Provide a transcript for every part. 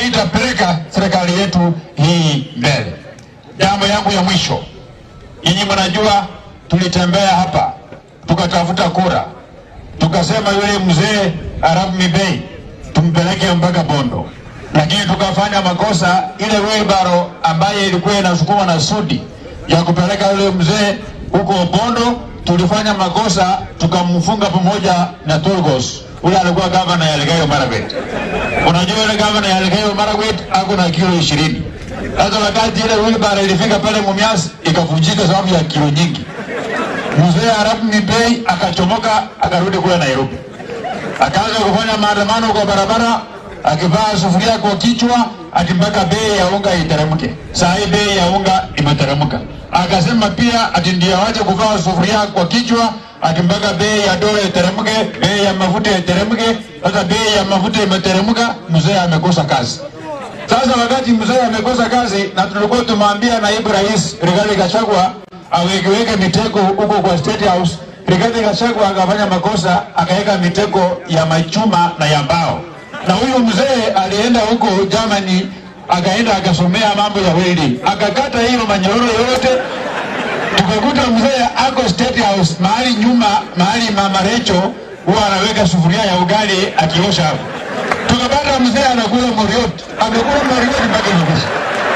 haitapeleka serikali yetu hii mbele. Jambo yangu ya mwisho, nyinyi mnajua tulitembea hapa tukatafuta kura, tukasema yule mzee Arab Mibei tumpeleke mpaka Bondo, lakini tukafanya makosa. Ile wheelbarrow ambaye ilikuwa inasukumwa na Sudi ya kupeleka yule mzee huko Bondo, tulifanya makosa, tukamfunga pamoja na Turgos, ule alikuwa gavana ya Elgeyo Marakwet. Unajua yule gavana ya Elgeyo Marakwet ako na kilo ishirini. Sasa wakati ile wheelbarrow ilifika pale Mumias ikavunjika sababu ya kilo nyingi, mzee Arab Mibei akachomoka akarudi kule Nairobi akaanza kufanya maandamano kwa barabara akivaa sufuria kwa kichwa ati mpaka bei ya unga iteremke. Saa hii bei ya unga imeteremka. Akasema pia ati ndio awache kuvaa sufuria kwa kichwa ati mpaka bei ya dola iteremke, bei ya mafuta iteremke. Sasa bei ya mafuta imeteremka, mzee amekosa kazi. Sasa wakati mzee amekosa kazi na tulikuwa tumwambia naibu rais Rigathi Gachagua awekeweke mitego huko kwa State House, Rigathi Gachagua akafanya makosa akaweka mitego ya machuma na ya mbao, na huyu mzee alienda huko Germany akaenda akasomea mambo ya welding, akakata hiyo manyororo yote tukakuta mzee ako State House mahali nyuma, mahali mama Recho huwa anaweka sufuria ya ugali akiosha hapo tukapata mzee anakula moriot, amekula moriot mpaka imekwisha.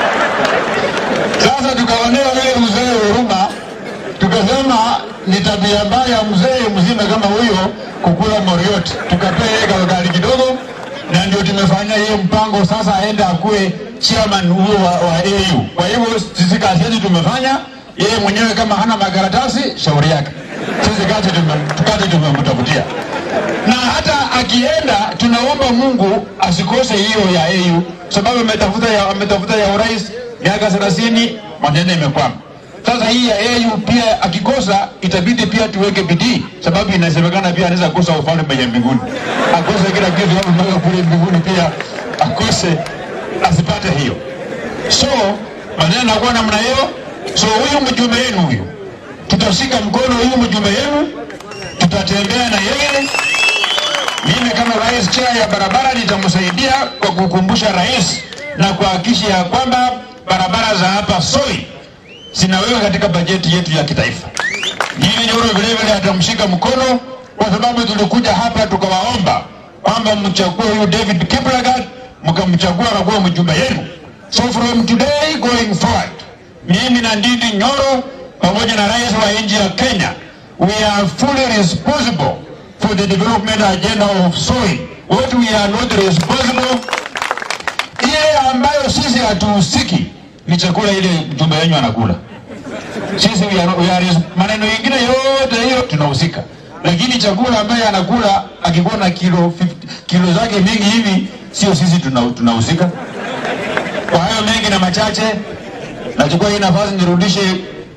Sasa tukaonea yule mzee huruma, tukasema ni tabia mbaya mzee mzima kama huyo kukula moriot, tukapea yeye kaugali kidogo, na ndio tumefanya hiyo mpango sasa, aende akuwe chairman huo wa, wa AU. Kwa hivyo sisi kazi yetu tumefanya, yeye mwenyewe kama hana makaratasi, shauri yake. Sisi kazi tume- kazi tumemtafutia na hata akienda tunaomba Mungu asikose hiyo ya AU, sababu ametafuta ya, ametafuta ya urais miaka 30 maneno imekwama. Sasa hii ya AU pia akikosa, itabidi pia tuweke bidii, sababu inasemekana pia anaweza kosa ufalme ya mbinguni, akose kila kitu hapo mpaka kule mbinguni pia akose, asipate hiyo. So maneno yanakuwa namna hiyo. So huyu mjumbe wenu huyu, tutashika mkono huyu mjumbe wenu, tutatembea na yeye mimi kama rais chair ya barabara nitamsaidia kwa kukumbusha rais na kuhakikisha ya kwamba barabara za hapa Soi zinawekwa katika bajeti yetu ya kitaifa. Nyinyi Nyoro vile vile atamshika mkono, kwa sababu tulikuja hapa tukawaomba kwamba mchague huyu David Kiplagat, mkamchagua akakuwa mjumbe yenu. So from today going forward, mimi na Ndindi Nyoro pamoja na rais wa nchi ya Kenya, we are fully responsible for the development agenda of Soi. What we are not responsible, ile ambayo sisi hatuhusiki ni chakula ile mjumbe wenyu anakula. Sisi we are, we are, maneno mengine yote hiyo tunahusika, lakini chakula ambaye anakula akikuwa na kilo 50, kilo zake mingi hivi, sio sisi tuna- tunahusika. Kwa hayo mengi na machache, nachukua hii nafasi nirudishe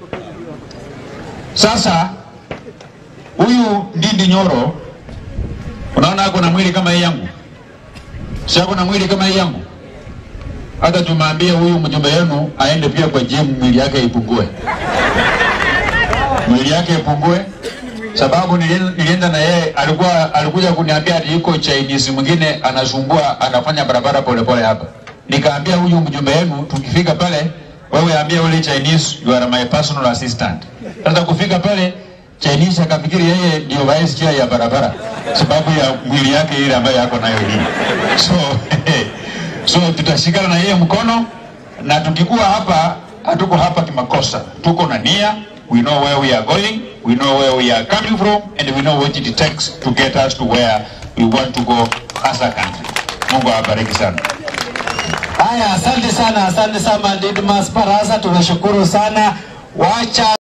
sasa huyu Ndindi Nyoro, unaona ako na mwili kama hii yangu, si ako na mwili kama hii yangu. Hata tumeambia huyu mjumbe wenu aende pia kwa gym, mwili yake ipungue, mwili yake ipungue, sababu nilien- nilienda na yeye, alikuwa alikuja kuniambia ati yuko Chinese mwingine anasumbua, anafanya barabara polepole hapa. Nikaambia huyu mjumbe wenu, tukifika pale, wewe ambia ule Chinese you are my personal assistant. Sasa kufika pale Chinese akafikiri yeye ndio vice chair ya barabara sababu ya mwili yake ile ambayo yako nayo hii. So so tutashikana na yeye mkono, na tukikuwa hapa, hatuko hapa kimakosa, tuko na nia. We know where we are going, we know where we are coming from, and we know what it takes to get us to where we want to go as a country. Mungu awabariki sana. Haya, asante sana, asante sana Didmas Barasa, tunashukuru sana. Wacha